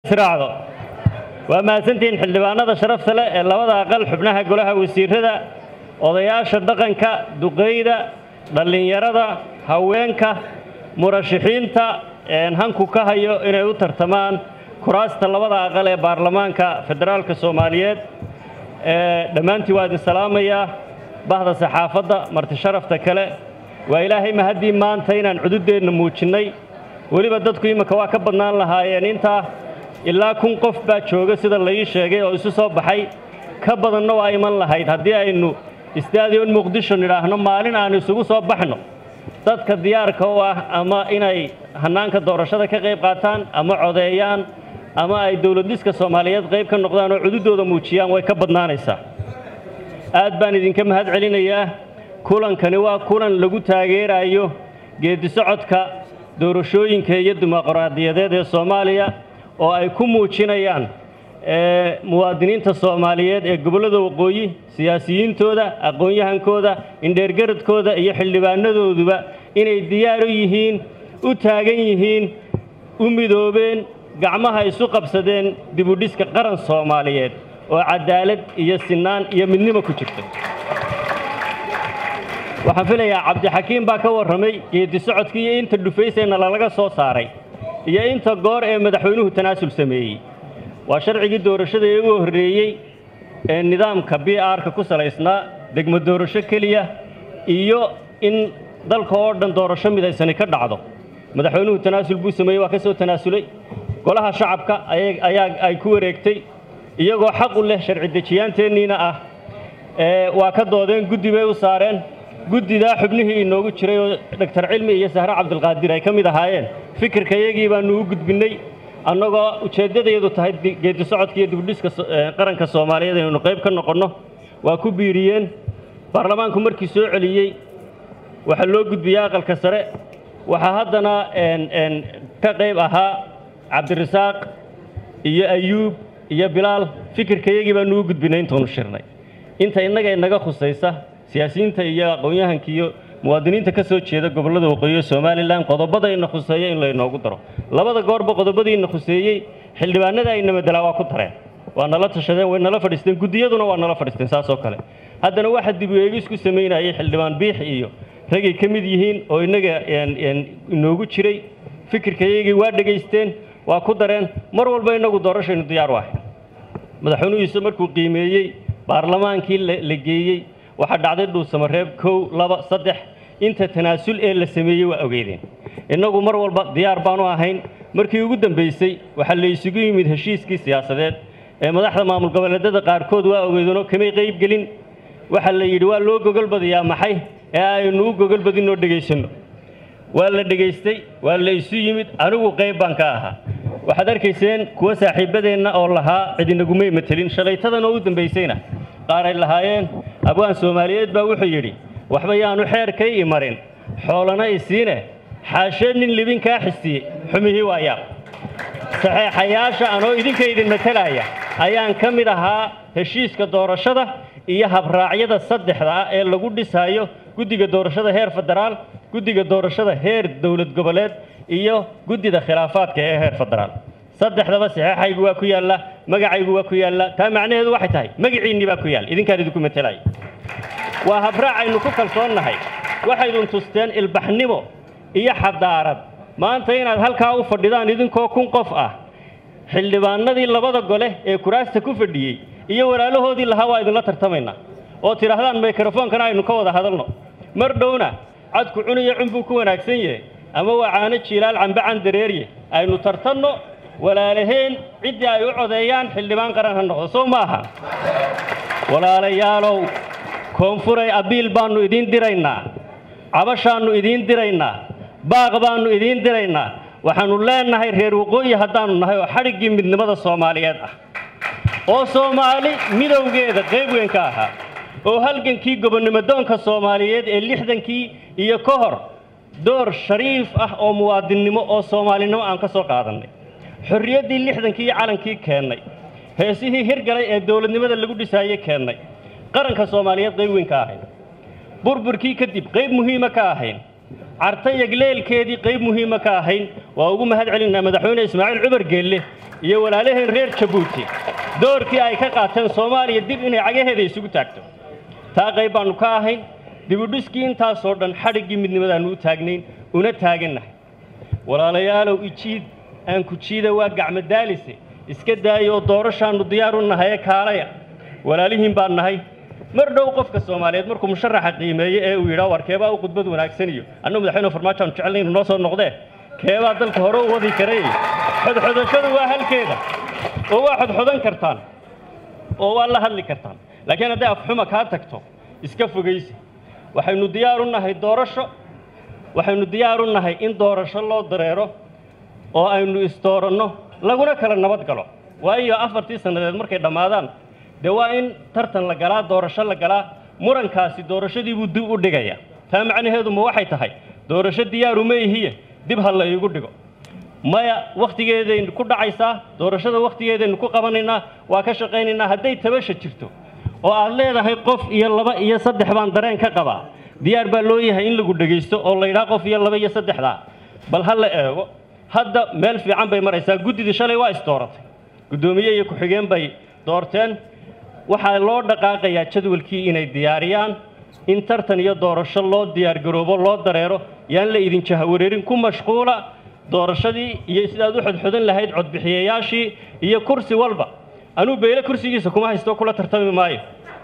israacdo waa mahadsantihiin xildhibaanada sharafta leh ee labada aqal xubnaha golaha wasiirada odayaasha dhaqanka duqeyda dhallinyarada haweenka murashaxiinta een hanku ka hayo inay u tartamaan kuraasta labada aqal ee baarlamaanka federaalka soomaaliyeed ee dhammaantii waa idin salaamayaa bahda saxaafadda marti sharafta kale waa ilaahay mahaddii maanta inaan cududeenna muujinnay weliba dadku iminka waa ka badnaan lahaayeen intaa ilaa kun qof baa jooga sida la ii sheegay oo isu soo baxay ka badanna waa iman lahayd haddii aynu istaadiyon muqdisho nidhaahno maalin aanu isugu soo baxno dadka diyaarka u ah ama inay hannaanka doorashada ka qayb qaataan ama codeeyaan ama ay dowladdiska soomaaliyeed qayb ka noqdaan oo cududooda muujiyaan way ka badnaanaysaa aad baan idinka mahad celinayaa kulankani waa kulan lagu taageerayo geedisocodka doorashooyinka iyo dimuqraadiyadeed ee soomaaliya oo ay ku muujinayaan muwaadiniinta soomaaliyeed ee gobollada waqooyi siyaasiyiintooda aqoon-yahankooda indheergaradkooda iyo xildhibaanadooduba inay diyaar u yihiin u taagan yihiin u midoobeen gacmaha isu qabsadeen dibudhiska qaran soomaaliyeed oo cadaalad iyo sinaan iyo midnimo ku jirta waxaan filayaa cabdixakiim baa ka warramay geedi socodkii iyo inta dhufaysayna lalaga soo saaray iyo inta goor ee madaxweynuhu tanaasul sameeyey waa sharcigii doorashada ee ugu horreeyey ee nidaamka b r-ka ku salaysnaa degmo doorasho keliya iyo in dalka oo dhan doorasho midaysani ka dhacdo madaxweynuhu tanaasul buu sameeyey waa ka soo tanaasulay golaha shacabka ayaa ay ku wareegtay iyagoo xaq u leh sharci dejiyaanteenniina ah waa ka doodeen guddi bay u saareen guddidaa xubnihii inoogu jiray oo doctor cilmi iyo sahre cabdilqaadir ay ka mid ahaayeen fikirka iyagii baanu u gudbinnay annagoo ujeeddadayadu tahay geedi socodka iyo dibudhiska qaranka soomaaliyeed inaynu qayb ka noqonno waa ku biiriyeen baarlamaanku markii soo celiyey waxaa loo gudbiyey aqalka sare waxaa haddana ka qayb ahaa cabdirasaaq iyo ayuub iyo bilaal fikirka iyagii baanu u gudbinnay intaanu shirnay inta innaga inaga khusaysa siyaasiyiinta iyo aqoon-yahanka iyo muwaadiniinta ka soo jeeda gobollada waqooyi ee somalilan qodobada ina khuseeya in laynoogu daro labada goorba qodobadii ina khuseeyey xildhibaanada ayna madelaa waa ku dareen waa nala tashadeen way nala fadhiisteen guddiyaduna waa nala fadhiisteen saasoo kale haddana waxa dib u eegis ku samaynayay xildhibaan biix iyo ragay ka mid yihiin oo innaga inoogu jiray fikirka iyagii waa dhegaysteen waa ku dareen mar walba innagu doorashaynu diyaar u ahay madaxweynuhiisa markuu qiimeeyey baarlamaankii la geeyey waxaa dhacday dhuusamareeb kow laba saddex inta tanaasul ee la sameeyey waa ogeydeen innagu mar walba diyaar baanu ahayn markii ugu dambaysay waxaa la isugu yimid heshiiskii siyaasadeed ee madaxda maamul goboleedyada qaarkood waa ogeydeenoo kamay qayb gelin waxaa la yidhi waa loo gogolbadayaa maxay ee aynu u gogolbadinoo dhegaysanno waa la dhegaystay waa la isu yimid anigu qayb baan ka ahaa waxaad arkayseen kuwa saaxiibbadeenna oo lahaa cidinagumay matelin shalaytadan oo u dambaysayna qaar ay lahaayeen abwaan soomaaliyeed baa wuxuu yidhi waxba yaanu xeerkay i marin xoolana isiine xaasheed nin libin kaa xistiyey xumihii waa yaab saxeexayaasha anoo idinka idin matalaya ayaan ka mid ahaa heshiiska doorashada iyo habraacyada saddexda ah ee lagu dhisaayo guddiga doorashada heer federaal guddiga doorashada heer dowlad goboleed iyo guddida khilaafaadka ee heer federaal saddexdaba saxeexaygu waa ku yaalla magacaygu waa ku yaalla taa macnaheedu waxay tahay magaciinnii baa ku yaalla idinkaan idinku matelaya waa habraac aynu ku kalsoonnahay waxaydun tusteen ilbaxnimo iyo xadaarad maanta inaad halkaa u fadhidaan idinkoo kun qof ah xildhibaanadii labada gole ee kuraasta ku fadhiyey iyo walaalahoodii lahaa waa idinla tartamaynaa oo tidhaahdaan mikrofoonkana aynu ka wada hadalno mar dhowna cadku cuniyo cunbuu ku wanaagsan yahay ama waa caano jiilaal cambacan dareerye aynu tartanno walaalaheen ciddii ay u codeeyaan xildhibaan qaran ha noqdo soo ma aha walaalayaalow koonfuray abiil baannu idiin diraynaa cabashaannu idiin diraynaa baaq baannu idiin diraynaa waxaannu leennahay reer waqooyi haddaannu nahay oo xadhiggii midnimada soomaaliyeed ah oo soomaali midowgeeda qayb weyn ka ahaa oo halgankii gobonnimodoonka soomaaliyeed ee lixdankii iyo ka hor door shariif ah oo muwaadinnimo oo soomaalinimo aan ka soo qaadannay xorriyaddii lixdankii iyo calankii keennay heesihii hirgalay ee dowladnimada lagu dhisaayey keennay qaranka soomaaliyeed qayb weyn ka ahayn burburkii kadib qayb muhiima ka ahayn carta yagleelkeedii qayb muhiima ka ahayn waa ugu mahad celinaa madaxweyne ismaaciil cumar geelle iyo walaalaheen reer jabuuti doorkii ay ka qaateen soomaaliya dib inay cagaheeda isugu taagto taa qayb baannu ka ahayn dibudhiskii intaasoo dhan xadhiggii midnimadaannu u taagnayn una taagannahay walaalayaalow ijiid aan ku jiida waa gacmadaalise iska daaya oo doorashaannu diyaar u nahay ee kaalaya walaalihiin baan nahay mar dhow qofka soomaaliyeed markuu musharaxa qiimeeye ee uu yidhaa war keebaa u khudbad wanaagsan iyo annagu madaxweyne farmaajo aanu jecelnay inu noo soo noqdee keebaa dalka hore u wadi karay xodxodashadu waa halkeeda oo waa xodxodan kartaan oo waa la hadli kartaan laakiin hadday afxuma kaa tagto iska fogaysa waxaynu diyaar u nahay doorasho waxaynu diyaar u nahay in doorasho loo dareero oo aynu isdooranno laguna kala nabad galo waayo afartii sannadeed markay dhammaadaan dee waa in tartan la galaa doorasho la galaa murankaasi doorashadii buu dib u dhigaya taa macnaheedu ma waxay tahay doorasho diyaaru ma ihiye dib ha la iigu dhigo maya wakhtigeedaynu ku dhacaysaa doorashada wakhtigeedaynu ku qabanaynaa waa ka shaqaynaynaa hadday tabasha jirto oo aad leedahay qof iyo laba iyo saddex baan dareen ka qabaa diyaar baa loo yahay in lagu dhegaysto oo la yidhaha qof iyo laba iyo saddexdaa bal ha la eego hadda meel fiican bay maraysaa guddidii shalay waa isdooratay guddoomiye iyo ku-xigeen bay doorteen waxaa loo dhaqaaqayaa jadwalkii inay diyaariyaan in tartan iyo doorasho loo diyaargaroobo loo dareero yaan la idin jahawareerin ku mashquula doorashadii iyo sidaad u xodxodan lahayd codbixiyayaashii iyo kursi walba anuu beyle kursigiisa kuma haysto kula tartami maayo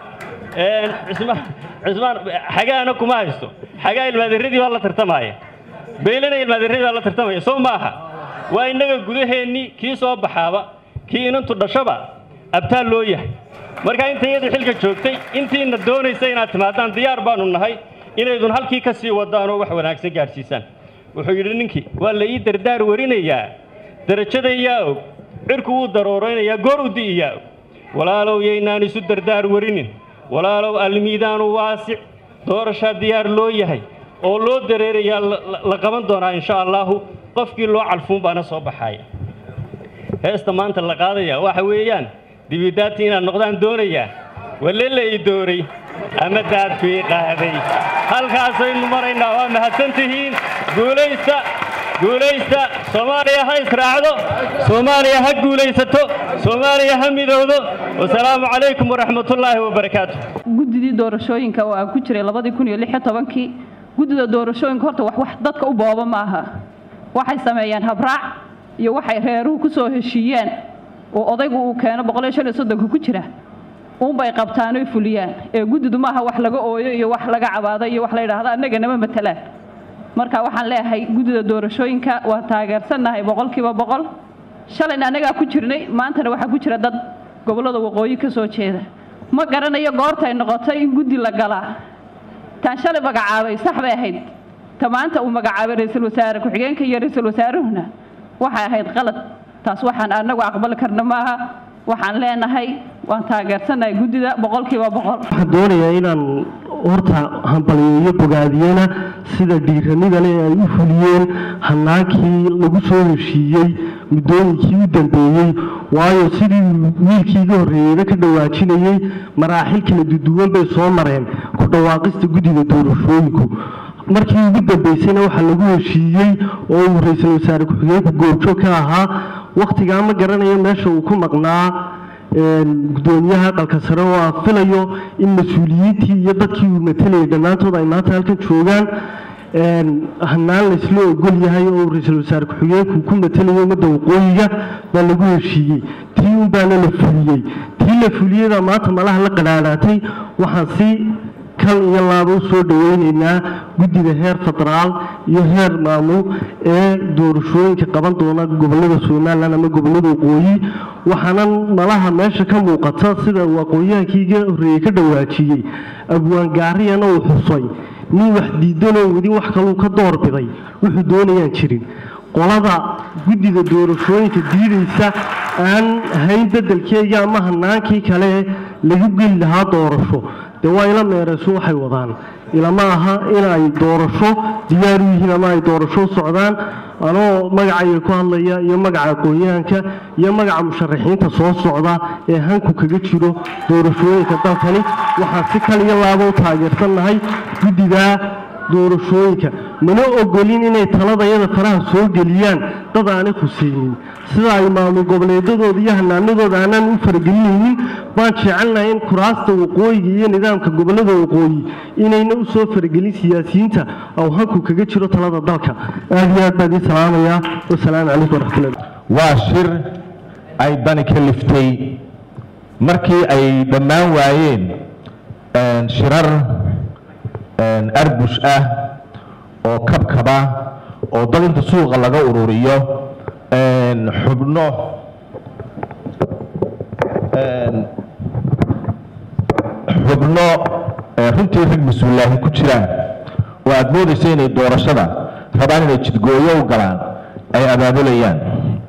cismaan cismaan xagaana kuma haysto xagaa ilmaaderadii baa la tartamaya beylena ilmaaderadii baa la tartamaya soo maaha waa innaga gudaheennii kii soo baxaaba kii inantu dhashaba abtaal loo yahay markaa inta iyadii xilka joogtay intiina doonaysa inaad timaadaan diyaar baanu nahay inaydun halkii ka sii wadaan oo wax wanaagsan gaadhsiisaan wuxuu yidhi ninkii waa la ii dardaar warinayaa darajada yaa og cirku wuu darooraynayaa goor u di'iyaa og walaalow yaynaan isu dardaar warinin walaalow almiidaanu waasic doorashaa diyaar loo yahay oo loo dareerayaa la qaban doonaa insha allaahu qofkii loo calfuun baana soo baxaaya heesta maanta la qaadaya waxa weeyaan dibidaadti inaad noqdaan doonayaa walle la ii dooray ama daadkii qaaday halkaasaynu maraynaa waa mahadsan tihiin guulaysta guulaysta soomaaliya ha israacdo soomaaliya ha guulaysato soomaaliya ha midowdo wasalaamu calaykum waraxmatullaahi wabarakaatu guddidii doorashooyinka oo aan ku jiray labadii kun iyo lix iyo tobankii guddida doorashooyinka horta wax wax dadka u booba maaha waxay sameeyaan habraac iyo waxay reeruhu ku soo heshiiyeen oo odaygu uu keeno boqol iyo shan iyo soddonka ku jira uunbay qabtaanoy fuliyaan ee guddidu maaha wax laga ooyo iyo wax laga cabaado iyo wax la yidhaahdo annaga nama matalaan marka waxaan leeyahay guddida doorashooyinka waa taageersannahay boqolkiiba boqol shalayna annagaa ku jirnay maantana waxaa ku jira dad gobollada waqooyi ka soo jeeda ma garanayo goortay noqotay in guddi la galaa taan shalay magacaabay sax bay ahayd ta maanta uu magacaabay ra-iisul wasaare ku-xigeenka iyo ra-iisul wasaaruhuna waxay ahayd qalad taas waxaan annagu aqbali karna maaha waxaan leenahay waan taageersannahay guddida boqolkiiba boqol waxaan doonayaa inaan horta hambaliyeeyo bogaadiyena sida dhiiranida leh ay u fuliyeen hannaankii lagu soo heshiiyey muddooyinkii u dambeeyey waayo sidii wiilkii iga horreeyeyba ka dhawaajinayey maraaxil kala duduwan bay soo mareen ku dhawaaqista guddiga doorashooyinku markii ugu dambaysayna waxaa lagu heshiiyey oo uu ra-iisul wasaare ku-xigeenku goobjoog ka ahaa wakhtigaa ma garanayo meesha uu ku maqnaa gudoomiyaha aqalka sare oo aan filayo in mas-uuliyiintii iyo dadkii uu matalayay dhammaantood ay maanta halkan joogaan hanaan laysla ogol yahay oo ra-iisul wasaare ku-xigeenku ku matalayo ummadda waqooyiga baa lagu heshiiyey tii un baana la fuliyey tii la fuliyada maanta malaha la qadhaadhaatay waxaan si kal iyo laaba u soo dhoweynaynaa guddida heer federaal iyo heer maamul ee doorashooyinka qaban doona gobollada somalilan ama gobollada waqooyi waxaana malaha meesha ka muuqata sida waqooyihankii iga horreeyey ka dhawaajiyey abwaangaariyana uu xusay nin wax diidanoo weli wax kaluu ka doorbiday wuxuu doonayaan jirin qolada guddida doorashooyinka diidaysa aan hayn bedelkeega ama hanaankii kale lagu geli lahaa doorasho dee waa ila meerayso waxay wadaan ilama aha inay doorasho diyaar u yihiin ama ay doorasho u socdaan anoo magacayga ku hadlaya iyo magaca aqoon-yahanka iyo magaca musharaxiinta soo socda ee hanku kaga jiro doorashooyinka dalkani waxaan si kal iyo laaba u taageersannahay guddiga doorashooyinka mana ogolin inay taladayada faraha soo geliyaan dad aanay khusaynin sida ay maamul goboleedadooda iyo hanaanadooda aanaan u faragelinaynin baan jecelnahay in kuraasta waqooyiga iyo nidaamka gobolada waqooyi inayna u soo faragelin siyaasiyiinta oo hanku kaga jiro talada dalka aad iyo aad baan ii salaamayaa wasalaamu calaykum waraxmatullahi waa shir ay dani ka liftay markii ay dhammaan waayeen shirar arbush ah oo kabkaba oo dad inta suuqa laga ururiyo xubno xubno runtii rag mas-uulaahi ku jiraan oo aada moodaysa inay doorashada rabaan inay jidgooyo u galaan ay abaabulayaan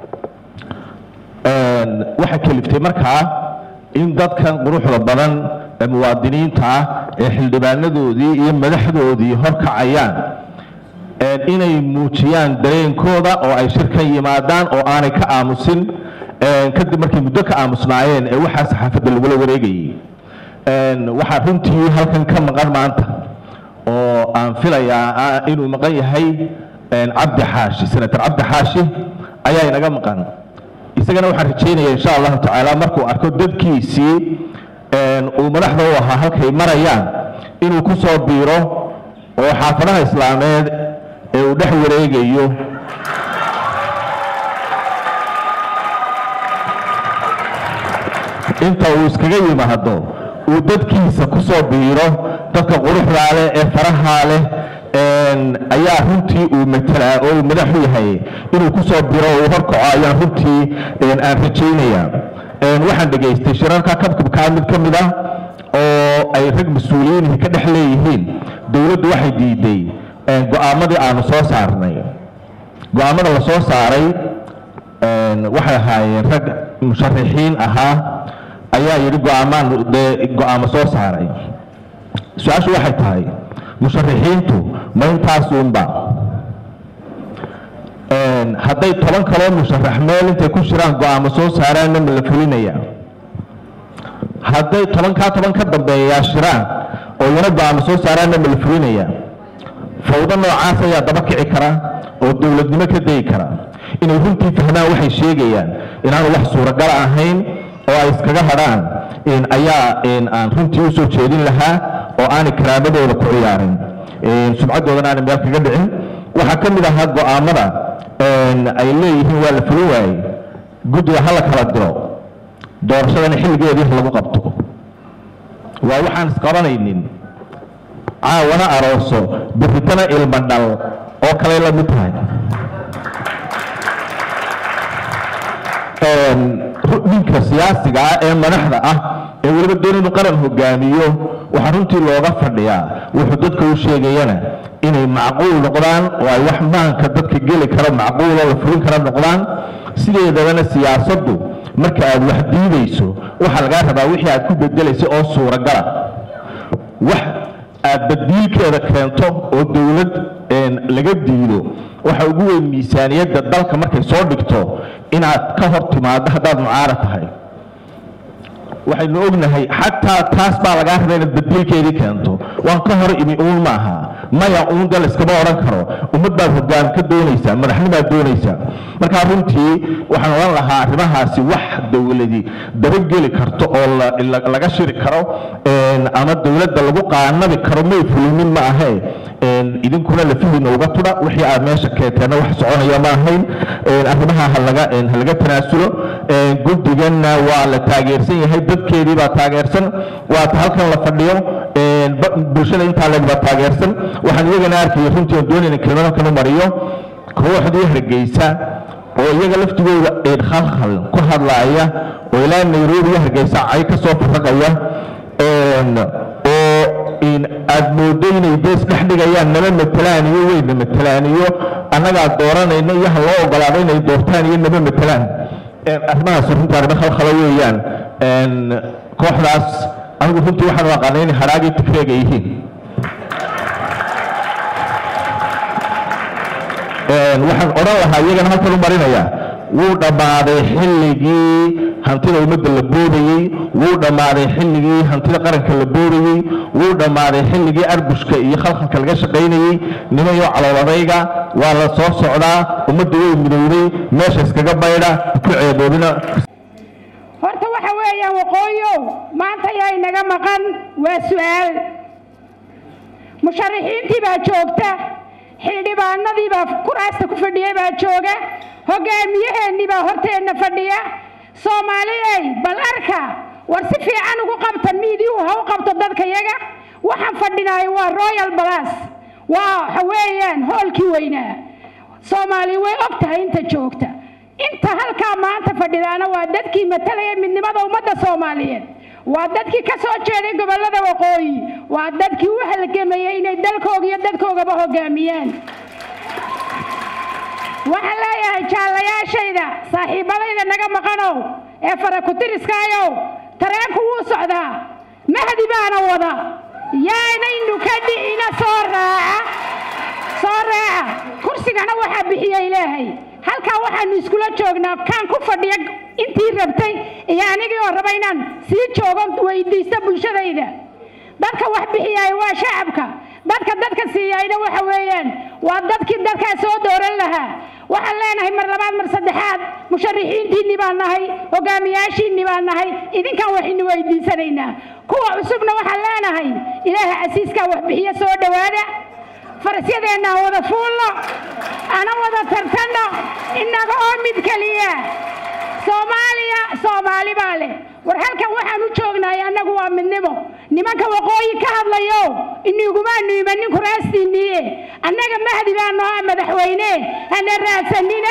waxaa keliftay markaa in dadkan quruxda badan ee muwaadiniinta ah ee xildhibaanadoodii iyo madaxdoodii horkacayaan inay muujiyaan dareenkooda oo ay shirkan yimaadaan oo aanay ka aamusin kadib markay muddo ka aamusnaayeen ee waxaa saxaafadda lagula wareegayay waxaa runtii halkan ka maqan maanta oo aan filayaa inuu maqan yahay cabdi xaashi senator cabdi xaashi ayaa inaga maqan isagana waxaan rajaynaya insha allahu tacaala markuu arko dadkiisii uu madaxda u ahaa halkay marayaan inuu ku soo biiro oo xaafadaha islaameed ee uu dhex wareegayo inta uu iskaga yimaado uu dadkiisa ku soo biiro dadka quruxdaa leh ee farahaa leh ayaa runtii uu matelaa oo uu madax u yahay inuu ku soo biro uu horkaco ayaan runtii aan rajaynaya waxaan dhegaystay shirarka kabkabkaa mid ka mid ah oo ay rag mas-uuliyiinhi ka dhex leeyihiin dowladdu waxay diiday go-aamadii aanu soo saarnay go-aamada la soo saaray waxay ahaayeen rag musharixiin ahaa ayaa yidhi go-aamaan dee go-aamo soo saaray su-aashu waxay tahay musharixiintu ma intaasuunba hadday toban kaloo musharax meel intay ku shiraan go-aamo soo saaraanna ma la fulinaya hadday tobankaa toban ka dambeeyaa shiraan oo iyana go-aamo soo saaraanna ma la fulinaya fawdo noocaas ayaa daba kici kara oo dowladnimo ka dayi kara inay runtii fahmaan waxay sheegayaan inaanu wax suuragal ahayn oo ay iskaga hadhaan ayaa aan runtii u soo jeedin lahaa oo aanay karaamadooda ku ciyaarin sumcaddoodana aanay meel kaga dhicin waxaa ka mid ahaa go-aamada ay leeyihiin waa la fulin waayey guddiga ha la kala diro doorashadana xilligeedii lagu qabto waa waxaan isqabanaynin caawana arooso biritana ilma dhal oo kaley la mid tahay ninka siyaasiga ah ee madaxda ah ee weliba doon inuu qaran hogaamiyo waxaa runtii looga fadhiyaa wuxuu dadka u sheegayana inay macquul noqdaan oo ay wax maanka dadka geli karo macquuloo la fulin kara noqdaan sideedabana siyaasaddu marka aad wax diidayso waxaa lagaa rabaa wixii aad ku bedelaysa oo suuragala wax aad badiilkeeda keento oo dowlad laga diido waxa ugu weyn miisaaniyadda dalka markay soo dhigto inaad ka hor timaado haddaad mucaarad tahay waxaynu ognahay xataa taas baa lagaa rabaa inaad badiilkeedii keento waan ka hor imi uun maaha maya uun dal iskama odhan karo ummad baad hogaan ka doonaysaa madaxnimaad doonaysaa markaa runtii waxaan odhan lahaa arrimahaasi wax dowladi dabageli karto oo laga shiri karo ama dowladda lagu qaanabi karo may fulinin ma ahee idinkuna lafihiina uga tudha wixii aad meesha keenteenna wax soconaya ma ahayn arrimaha halaga halaga tanaasulo guddiganna waa la taageersan yahay dadkeedii baa taageersan waata halkan la fadhiyo bulshada intaa leeg baa taageersan waxaan iyagana arkaya runtii aan doonayna kelmad halkan u mariyo kooxdii hargeysa oo iyaga laftigooda khalkhal ku hadlaaya oo ilaa nairobi iyo hargeysa cay ka soo farraqaya oo aad moodo inay dees dhex dhigayaan nama matelaan iyo weyna matelaan iyo annagaa dooranayna iyo ha loo ogolaado inay doortaan iyo nama matelaan arrimahaas runtii arrimo khalkhalo weeyaan kooxdaas anigu runtii waxaan u aqaanay inay hadhaagii tigreega yihiin waxaan odhan lahaa iyagana halkan u marinaya wuu dhammaaday xilligii hantida ummadda la boobayey wuu dhammaaday xilligii hantida qaranka la boobayey wuu dhammaaday xilligii arbushka iyo khalkhalka laga shaqaynayey nimayo caloladayga waa la soo socdaa ummadda way midowday meesha iskaga baydha ku ceeboobina horta waxa weeyaan waqooyow maanta yaa inaga maqan waa su-aal musharaxiintii baa joogta xildhibaanadii baa kuraasta ku fadhiyay baa jooga hogaamiyaheennii baa horteenna fadhiya soomaaliyey bal arka war si fiican ugu qabta miidiyu ha u qabto dadka yaga waxaan fadhinaay waa royal balas waa waxa weeyaan hoolkii weynaa soomaali way og tahay inta joogta inta halkaa maanta fadhidaana waa dadkii matalaya midnimada ummadda soomaaliyeed waa dadkii ka soo jeeday gobollada waqooyi waa dadkii u halgamayay inay dalkooga iyo dadkoogaba hogaamiyaan waxaan leeyahay jaallayaashayda saaxiibadayda naga maqanow ee farakutiriskaayow tareenku wuu socdaa mahdi baana wada yaanaynu ka dhicina soo raaca soo raaca kursigana waxaa bixiya ilaahay halkaa waxaanu iskula joognaa kaan ku fadhiya intii rabtay iyo anigii oo raba inaan sii joogo weydiista bulshadayda dadka wax bixiyaay waa shacabka dadka dadka siiyayna waxa weeyaan waa dadkii dadkaa soo dooran lahaa waxaan leenahay mar labaad mar saddexaad musharixiintiinni baan nahay hogaamiyaashiinni baan nahay idinkaan waxaynu weydiisanaynaa kuwa cusubna waxaan leenahay ilaaha casiiskaa wax bixiyo soo dhowaada farasyadeenna aan wada fuulno ana wada tartanno innaga oo mid keliya soomaaliya soomaali baa leh war halkan waxaan u joognahay annagu waa midnimo nimanka waqooyi ka hadlayo inigumaanu imanin kuraastiinniye annaga mahdi baa noo ah madaxweyne hana raadsanina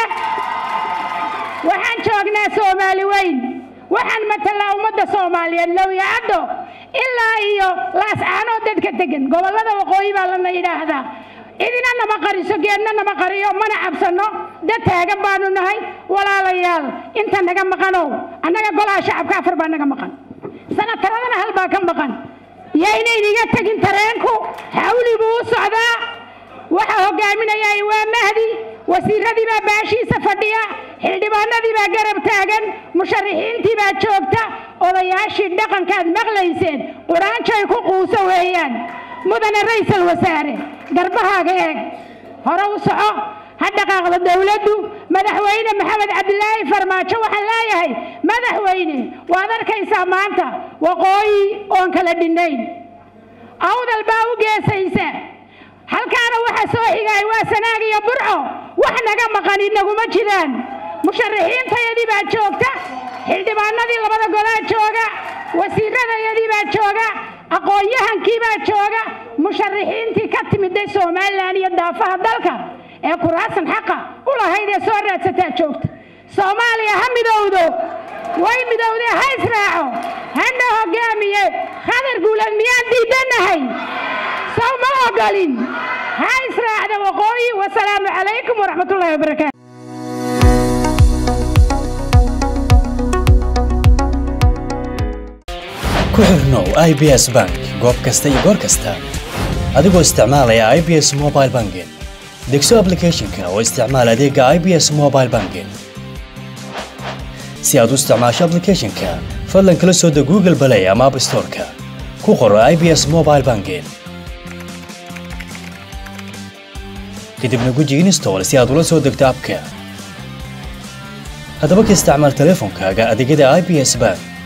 waxaan joognaa soomaali weyn waxaan matalaa ummadda soomaaliyeed lowyacaddo ilaa iyo laascaanoo dadka degan gobollada waqooyi baa lana yidhaahdaa cidina nama qariso geedna nama qariyo mana cabsanno dad taagan baanu nahay walaalayaal inta naga maqanow annaga golaha shacabka afar baa naga maqan sanataradana hal baa ka maqan yaynayniga tegin tareenku xawli buu u socdaa waxa hogaaminayay waa mahdi wasiiradii baa baashiisa fadhiya xildhibaanadii baa garab taagan musharixiintii baa joogta odayaashii dhaqankaad maqlayseen quraanjay ku quuso weeyaan mudane raysal wasaare garbahaaga eeg hore u soco ha dhaqaaqdo dowladdu madaxweyne maxamed cabdilaahi farmaajo waxaan leeyahay madaxweyne waad arkaysaa maanta waqooyi oon kala dhinnayn awdal baa u geesaysa halkaana waxa soo xigay waa sanaag iyo burco wax naga maqan inaguma jiraan musharaxiintayadii baa joogta xildhibaanadii labada golaa jooga wasiiradayadii baa jooga aqoon-yahankii baa jooga musharaxiintii ka timiday somalilan iyo daafaha dalka ee kuraasan xaqa u lahayd ee soo raadsataa joogta soomaaliya ha midowdo way midowdee ha israaco hana hogaamiye khadar guulad miyaan diidanahay sow ma ogolin ha israacda waqooyi wasalaamu calaykum waraxmatullahi wabarakaatu ku xirnow i b s bank goob kasta iyo goor kasta adigoo isticmaalaya i b s mobile banking degso applicationka oo isticmaal adeega i b s mobile banking si aad u isticmaasho applicationka fadlan kala soo deg google play ama app storeka ku qoro i b s mobile banking kadibna guji install si aad ula soo degto abka haddaba ka isticmaal teleefonkaaga adeegyada i b s bank